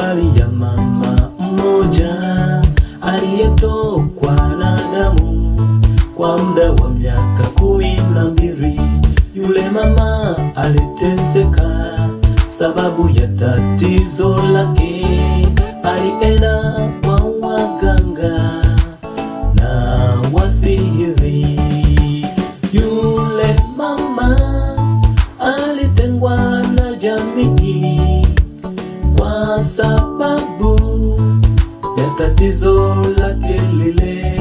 habari ya mama mmoja aliyetokwa na damu kwa muda wa miaka kumi na mbili. Yule mama aliteseka sababu ya tatizo lake. Alienda kwa waganga na wasihiri. Yule mama alitengwa na jamii kwa sababu ya tatizo lake lile.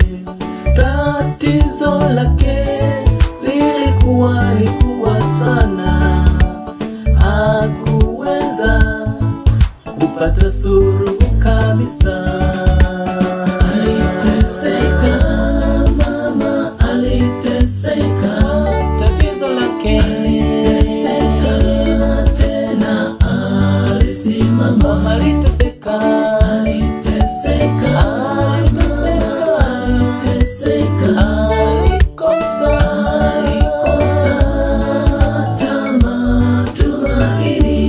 Tatizo lake lilikuwa likuwa sana, hakuweza kupata suruhu kabisa. Aliteseka mama, aliteseka, tatizo lake aliteseka, tena alisimama, aliteseka, aliteseka, aliteseka, aliteseka, alikosa, alikosa hata matumaini.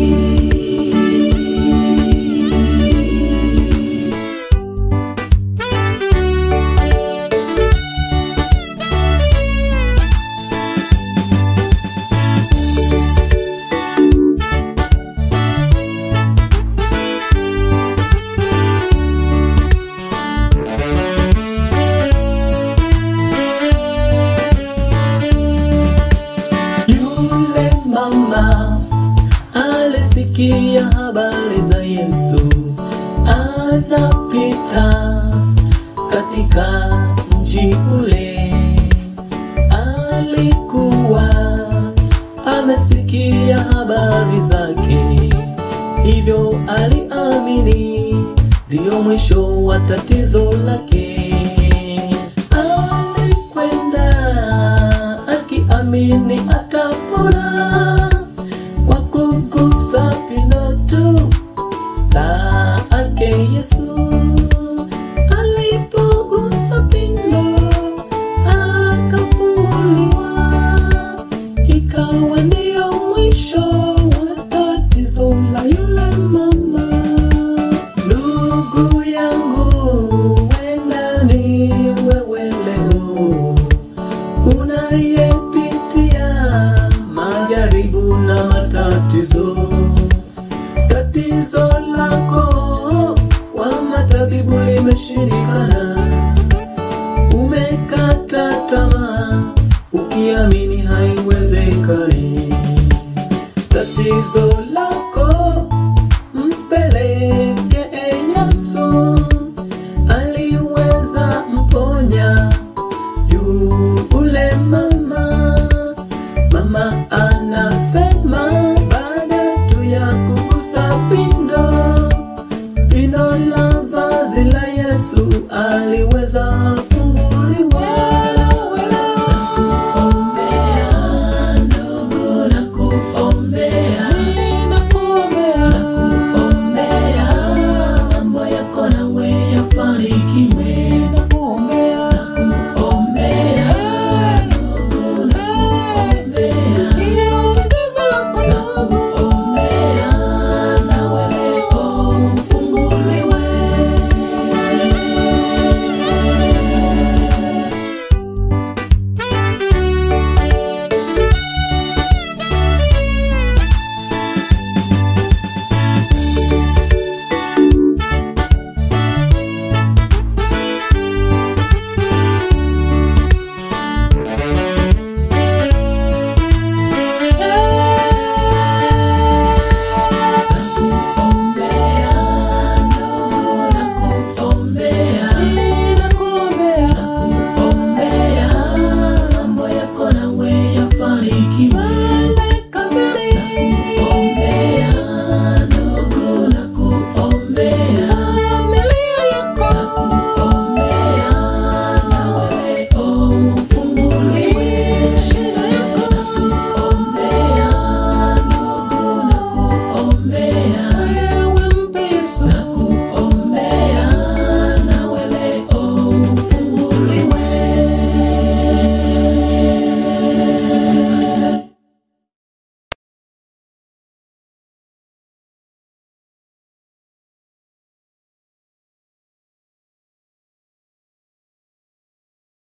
Yule mama alisikia habari za Yesu anapita katika mji ule. Alikuwa amesikia habari zake, hivyo aliamini ndiyo mwisho wa tatizo lake. Alikwenda akiamini atapona kwa kugusa pindo tu lake Yesu. Alipogusa pindo akafunguliwa, ikawa ndiyo mwisho wa tatizo la yule mama. Ndugu yangu, wenda ni wewe leo unayepitia majaribu na matatizo. Tatizo lako kwa matabibu limeshindikana, umekata tamaa ukiamini haiwezekani. Tatizo lako mpeleke Yesu, aliweza mponya yule mama. Mama anasema baada tu ya kugusa pindo pindo la vazi la Yesu aliweza